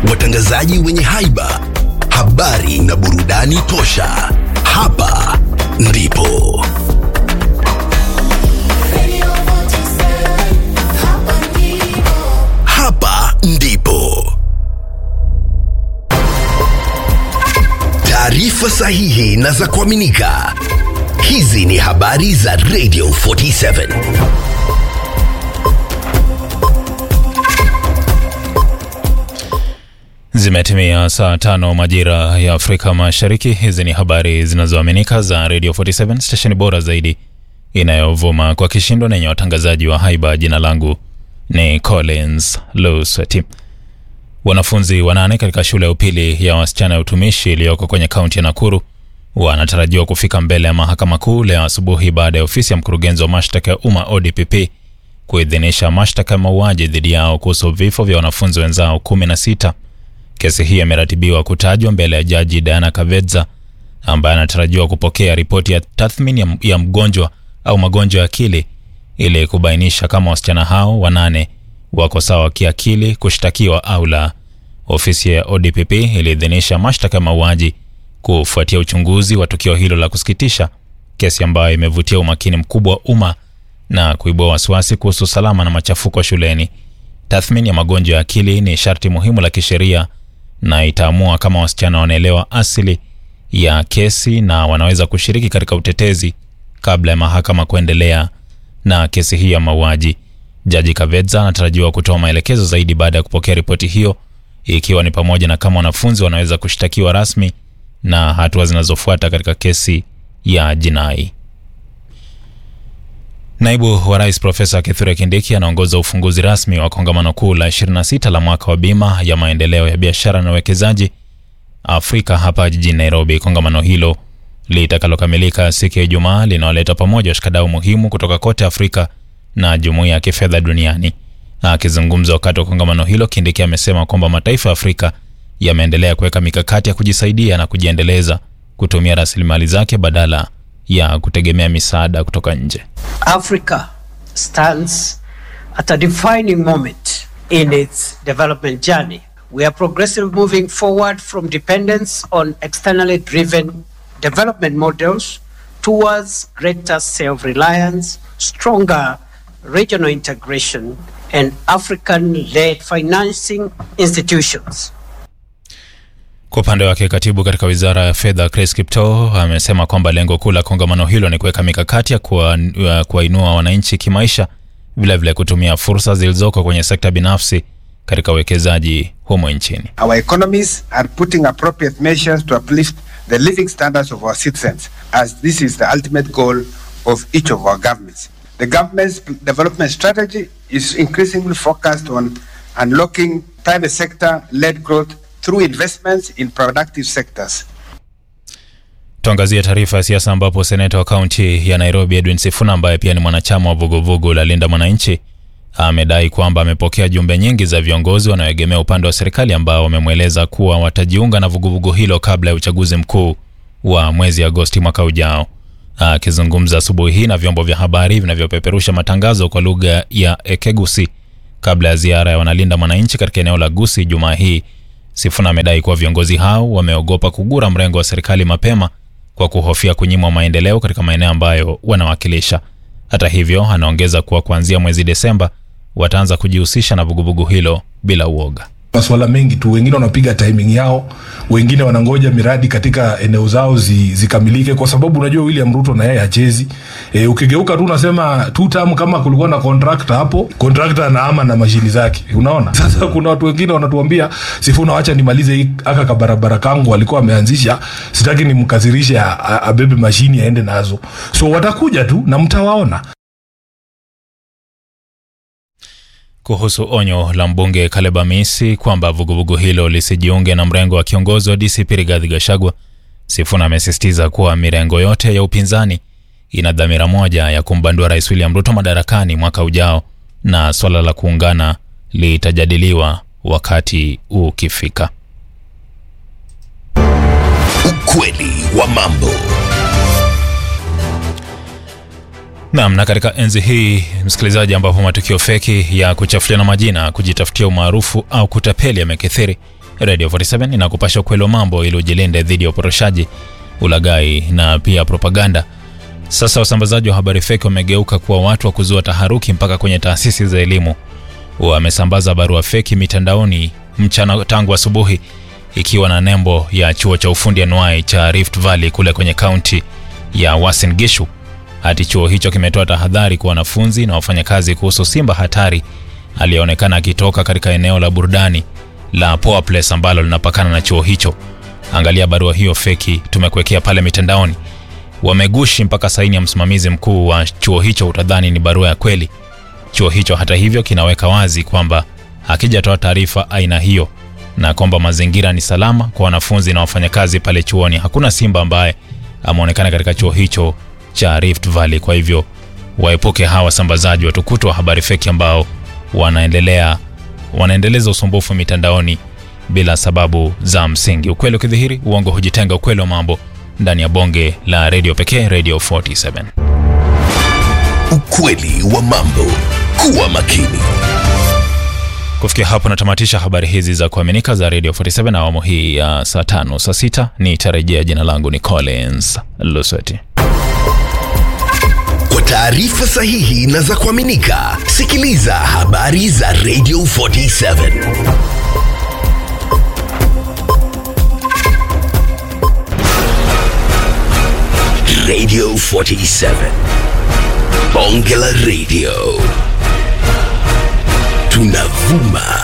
watangazaji wenye haiba, habari na burudani tosha. Hapa ndipo hapa ndipo taarifa sahihi na za kuaminika. Hizi ni habari za Radio 47. Zimetimia saa tano majira ya Afrika Mashariki. Hizi ni habari zinazoaminika za Radio 47 stesheni bora zaidi inayovuma kwa kishindo na yenye watangazaji wa haiba. Jina langu ni Collins Lusweti. Wanafunzi wanane katika shule ya upili ya wasichana ya utumishi iliyoko kwenye kaunti ya Nakuru wanatarajiwa kufika mbele ya mahakama kuu leo asubuhi baada ya ofisi ya mkurugenzi wa mashtaka ya umma ODPP kuidhinisha mashtaka ya mauaji dhidi yao kuhusu vifo vya wanafunzi wenzao kumi na sita. Kesi hii imeratibiwa kutajwa mbele ya jaji Diana Kavedza ambaye anatarajiwa kupokea ripoti ya tathmini ya, ya mgonjwa au magonjwa ya akili ili kubainisha kama wasichana hao wanane wako sawa kiakili kushtakiwa au la. Ofisi ya ODPP iliidhinisha mashtaka ya mauaji kufuatia uchunguzi wa tukio hilo la kusikitisha, kesi ambayo imevutia umakini mkubwa wa umma na kuibua wasiwasi kuhusu usalama na machafuko shuleni. Tathmini ya magonjwa ya akili ni sharti muhimu la kisheria na itaamua kama wasichana wanaelewa asili ya kesi na wanaweza kushiriki katika utetezi kabla ya mahakama kuendelea na kesi hii ya mauaji. Jaji Kavedza anatarajiwa kutoa maelekezo zaidi baada ya kupokea ripoti hiyo, ikiwa ni pamoja na kama wanafunzi wanaweza kushtakiwa rasmi na hatua zinazofuata katika kesi ya jinai. Naibu wa Rais Profesa Kithure Kindiki anaongoza ufunguzi rasmi wa kongamano kuu la 26 la mwaka wa bima ya maendeleo ya biashara na uwekezaji Afrika hapa jijini Nairobi. Kongamano hilo litakalokamilika siku ya Ijumaa linawaleta pamoja washikadau muhimu kutoka kote Afrika na jumuiya ya kifedha duniani. Akizungumza wakati wa kongamano hilo, Kindiki amesema kwamba mataifa ya Afrika yameendelea kuweka mikakati ya kujisaidia na kujiendeleza kutumia rasilimali zake badala ya kutegemea misaada kutoka nje. Africa stands at a defining moment in its development journey. We are progressively moving forward from dependence on externally driven development models towards greater self reliance, stronger regional integration, and African led financing institutions. Kwa upande wake katibu katika wizara ya fedha Chris Kiptoo amesema kwamba lengo kuu la kongamano hilo ni kuweka mikakati ya kuwainua wananchi kimaisha, vilevile kutumia fursa zilizoko kwenye sekta binafsi katika uwekezaji humo nchini. Our economies are putting appropriate measures to uplift the living standards of our citizens as this is the ultimate goal of each of our governments. The government's development strategy is increasingly focused on unlocking private sector-led growth through investments in productive sectors. Tuangazie taarifa ya siasa ambapo seneta wa kaunti ya Nairobi Edwin Sifuna ambaye pia ni mwanachama wa vuguvugu la Linda Mwananchi amedai kwamba amepokea jumbe nyingi za viongozi wanaoegemea upande wa serikali ambao wamemweleza kuwa watajiunga na vuguvugu hilo kabla ya uchaguzi mkuu wa mwezi Agosti mwaka ujao. Akizungumza asubuhi hii na vyombo vya habari vinavyopeperusha matangazo kwa lugha ya Ekegusi kabla ya ziara ya wanalinda mwananchi katika eneo la Gusi Jumaa hii, Sifuna amedai kuwa viongozi hao wameogopa kugura mrengo wa serikali mapema kwa kuhofia kunyimwa maendeleo katika maeneo ambayo wanawakilisha. Hata hivyo, anaongeza kuwa kuanzia mwezi Desemba wataanza kujihusisha na vuguvugu hilo bila uoga. Masuala mengi tu, wengine wanapiga timing yao, wengine wanangoja miradi katika eneo zao zi, zikamilike, kwa sababu unajua William Ruto na yeye hachezi. E, ukigeuka tu unasema two term, kama kulikuwa na contractor hapo, contractor anaama na mashini zake, unaona. Sasa kuna watu wengine wanatuambia Sifuna, wacha nimalize hii aka kabarabara kangu alikuwa ameanzisha, sitaki nimkasirishe abebe mashini aende nazo, so watakuja tu na mtawaona. Kuhusu onyo la mbunge Caleb Amisi kwamba vuguvugu hilo lisijiunge na mrengo wa kiongozi wa DCP Rigathi Gachagua, Sifuna amesisitiza kuwa mirengo yote ya upinzani ina dhamira moja ya kumbandua Rais William Ruto madarakani mwaka ujao na swala la kuungana litajadiliwa wakati ukifika. Ukweli wa mambo. Naam, na katika enzi hii msikilizaji, ambapo matukio feki ya kuchafuliana majina, kujitafutia umaarufu au kutapeli yamekithiri, Radio 47 inakupasha ukweli wa mambo ili ujilinde dhidi ya uporoshaji, ulaghai na pia propaganda. Sasa wasambazaji wa habari feki wamegeuka kuwa watu wa kuzua taharuki mpaka kwenye taasisi za elimu. Wamesambaza barua feki mitandaoni mchana tangu asubuhi, ikiwa na nembo ya chuo cha ufundi anuai cha Rift Valley kule kwenye kaunti ya Uasin Gishu. Hati chuo hicho kimetoa tahadhari kwa wanafunzi na wafanyakazi kuhusu simba hatari aliyeonekana akitoka katika eneo la burudani la Poa Place ambalo linapakana na chuo hicho. Angalia barua hiyo feki tumekuwekea pale mitandaoni. Wamegushi mpaka saini ya msimamizi mkuu wa chuo hicho, utadhani ni barua ya kweli. Chuo hicho hata hivyo kinaweka wazi kwamba hakijatoa taarifa aina hiyo na kwamba mazingira ni salama kwa wanafunzi na wafanyakazi pale chuoni. Hakuna simba ambaye ameonekana katika chuo hicho cha Rift Valley. Kwa hivyo waepuke hawa wasambazaji watukutu wa habari feki ambao wanaendelea wanaendeleza usumbufu mitandaoni bila sababu za msingi. Ukweli ukidhihiri, uongo hujitenga. Ukweli wa mambo ndani ya bonge la redio pekee, Radio 47. Ukweli wa mambo. Kuwa makini. Kufikia hapo natamatisha habari hizi za kuaminika za Radio 47 awamu hii ya saa tano. Saa sita nitarejea. Jina langu ni Collins Lusweti. Kwa taarifa sahihi na za kuaminika, sikiliza habari za Radio 47. Radio 47. Bonge la Radio. Tunavuma